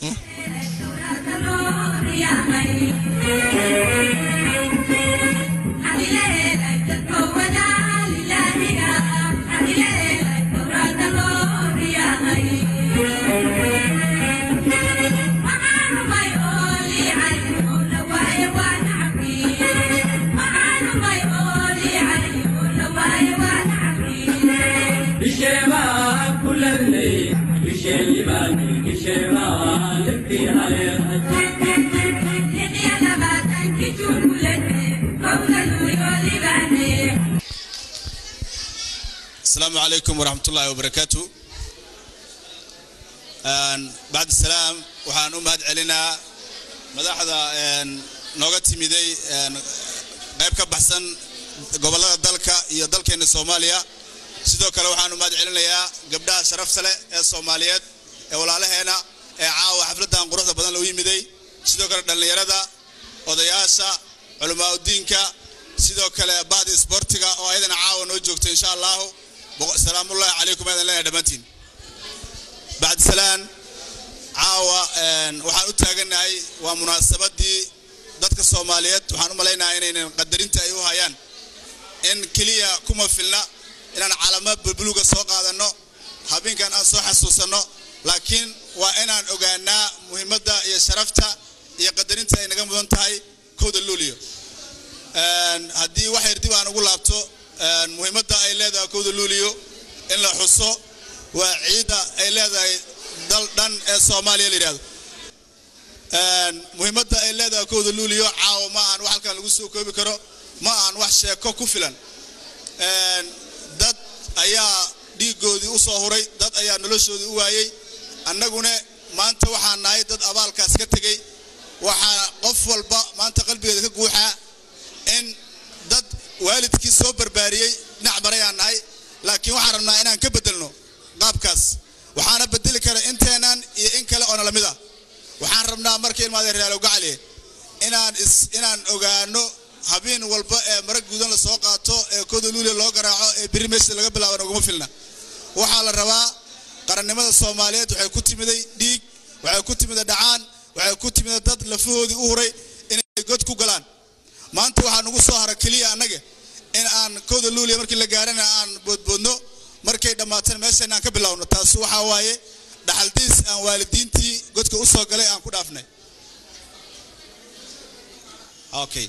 السلام عليكم ورحمة الله وبركاته بعد السلام waxaan u mahad celinaa madaxda nooga timiday qayb ka baxsan gobollada dalka iyo dalkeena soomaaliya sidoo kale waxaan u mahad celinayaa gabdhaha sharafta leh ee soomaaliyeed ee walaalaheena ee caawa xafladdan quruxda badan loo yimiday sidoo kale dhallinyarada odayaasha culamaauddiinka sidoo kale bahda isboortiga oo ayadana caawa noo joogta insha allahu salaamullahi calaykum aydan leenahay dhammaantiin bacdisalaan caawa waxaan u taagannahay waa munaasabadii dadka soomaaliyeed waxaan u malaynahaa inaynan qadarinta ay u hayaan in keliya kuma filna inaan calamo bulbuluga soo qaadanno habeenkan aan soo xasuusanno laakiin waa inaan ogaanaa muhiimadda iyo sharafta iyo qadarinta ay naga mudan tahay kowda luuliyo haddii wax yar dib aan ugu laabto muhiimadda ay leedahay kowda luuliyo in la xuso waa ciidda ay leedahay dal dhan ee soomaaliya la yidhahdo muhiimadda ay leedahay kowda luuliyo caawa ma ahan wax halkan lagu soo koobi karo ma ahan wax sheeko ku filan dad ayaa dhiiggoodii u soo huray dad ayaa noloshoodii u waayey annaguna maanta waxaan nahay dad abaalkaas ka tegey waxaa qof walba maanta qalbigeeda ka guuxaa in dad waalidkii soo barbaariyey dhinac marayaan nahay laakiin waxaan rabnaa inaan ka beddelno qaabkaas waxaana bedeli kara inteenan iyo in kale oona lamid ah waxaan rabnaa markii ilmaadeen reaalo gacaliye inaan is inaan ogaano habeen walba ee mara guudan la soo qaato ee kooda luuliya loo garaaco ee biri meesha laga bilaaban uguma filna waxaa la rabaa qarannimada soomaaliyeed waxay ku timiday dhiig waxay ku timiday dhacaan waxay ku timiday dad lafahoodii u huray inay god ku galaan maanta waxaa nugu soo hara keliya annaga in aan kooda luuliya markii la gaarana aan boodboodno markay dhammaatana meesha inaan ka bilowno taas waxaa waaye dhaxaldiis aan waalidiintii godka u soo galay aan ku dhaafnay okay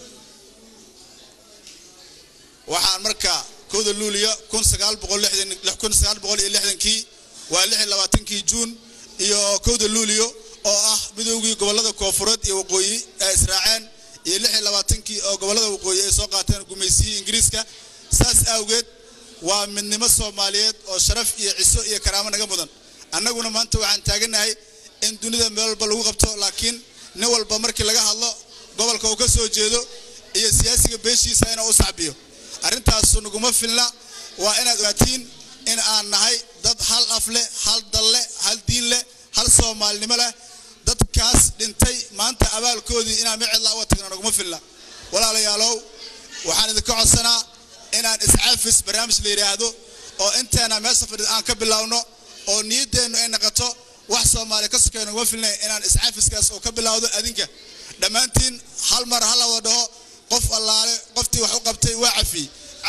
waxaan marka kooda luuliya kun sagaal boqol lixdan kun sagaal boqol iyo lixdankii waa lix iyo labaatankii juun iyo kowda luuliyo oo ah midoogii gobollada koofureed iyo waqooyi ay israaceen iyo lix iyo labaatankii oo gobollada waqooyi ay soo qaateen gumaysiyii ingiriiska saas awgeed waa midnimo soomaaliyeed oo sharaf iyo ciso iyo karaamo naga mudan annaguna maanta waxaan taagannahay in dunida meel walba lagu qabto laakiin nin walba markii laga hadlo gobolka uu ka soo jeedo iyo siyaasiga beeshiisa inuu u sacbiyo arrintaasu naguma filna waa inaad ogaatiin in aan nahay dad hal af leh hal dal leh hal diin leh hal soomaalinimo leh dadkaas dhintay maanta abaalkoodii inaan micedla uga tagno naguma filna walaalayaalow waxaan idinka codsanaa inaan iscaafis barnaamij la yidhaahdo oo inteena meesha fadhida aan ka bilowno oo niyaddeennu ay noqoto wax soomaaliya ka sokeeya naguma filnay inaan iscaafiskaas oo ka bilowdo adinka dhammaantiin hal mar ha la wada dhaho qof allaale qoftii wax u qabtay waa cafiyey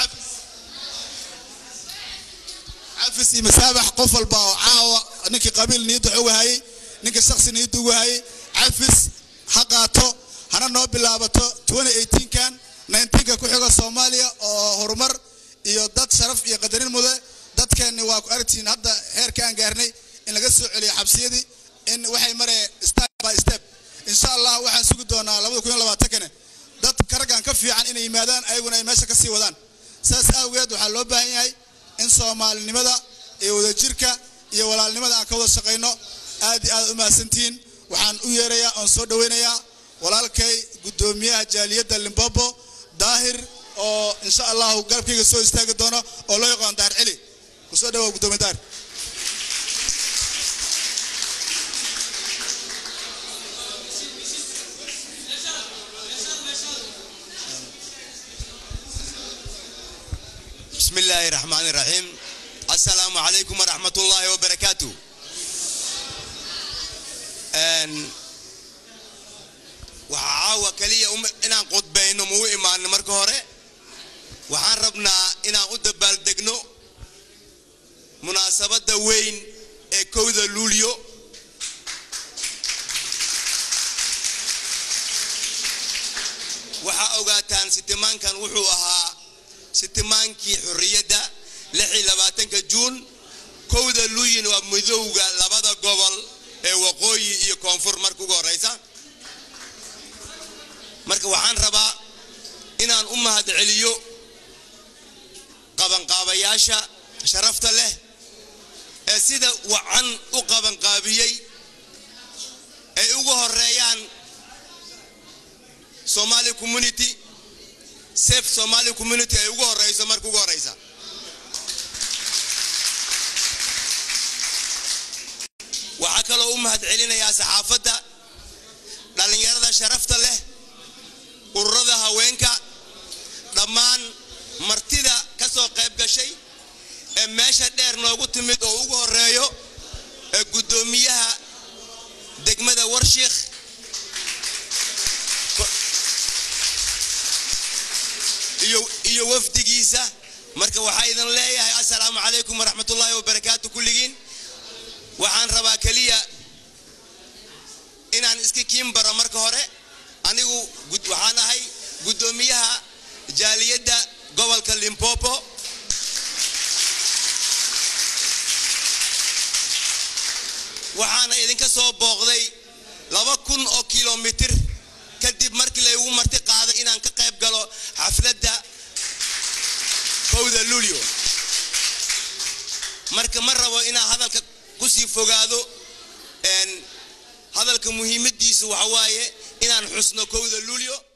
cafis iyo masaabax qof walba oo caawa ninkii qabiil niyadda wax uga hayay ninka shaksi niyadda uga hayay cafis ha qaato hana noo bilaabato kan ka ku xiga soomaaliya oo horumar iyo dad sharaf iyo qadarin mude dadkeenni waa ku aragtiin hadda heerka aan gaarnay in laga soo celiyo xabsiyadii in waxay mareen step by step insha allah waxaan sugi doonaa labada kun iyo labaatankane dad karaggan ka fiican inay yimaadaan ayaguna ay meesha ka sii wadaan saas awgeed waxaa loo baahan yahay in soomaalinimada iyo wadajirka iyo walaalnimada aan ka wada shaqayno aad iyo aad u mahadsantihiin waxaan u yeerayaa oon soo dhoweynayaa walaalkay guddoomiyaha jaaliyadda limbobo daahir oo insha allahu garabkayga soo istaagi doono oo loo yaqaan daar celi kusoo dhawow guddoomiye daahir بسم الله الرحمن الرحيم السلام عليكم ورحمة الله وبركاته waxaa caawa keliya inaan qudbayno ma u imaano marka hore waxaan rabnaa inaan u dabaaldegno munaasabadda weyn ee kowda luulyo waxaa ogaataan sitimaankan wuxuu ahaa sitimaankii xorriyadda ka juun kowda luuyin waa midowga labada gobol ee waqooyi iyo koonfur marka ugu horraysa marka waxaan rabaa inaan u mahad celiyo qabanqaabayaasha sharafta leh ee sida wacan u qabanqaabiyey ay ugu horeeyaan somali community safe somali community ay ugu horeyso marka ugu horeysa waxaa kaloo u mahad celinayaa saxaafadda dhallinyarada sharafta leh ururada haweenka dhammaan martida ka soo qayb gashay ee meesha dheer noogu timid oo ugu horeeyo ee guddoomiyaha degmada warshiikh iyo wafdigiisa marka waxaa idin leeyahay assalaamu calaykum waraxmatullaahi wabarakaatu kulligiin waxaan rabaa keliya inaan iska kiin baro marka hore anigu waxaan ahay guddoomiyaha jaaliyadda gobolka limpopo waxaana idinka soo booqday laba kun oo kilomitir kadib markii laygu marti qaaday inaan ka qayb galo xafladda kowda luulyo marka ma rabo inaan hadalka kusii fogaado hadalka muhiimadiisu waxa waaye inaan xusno kowda luulyo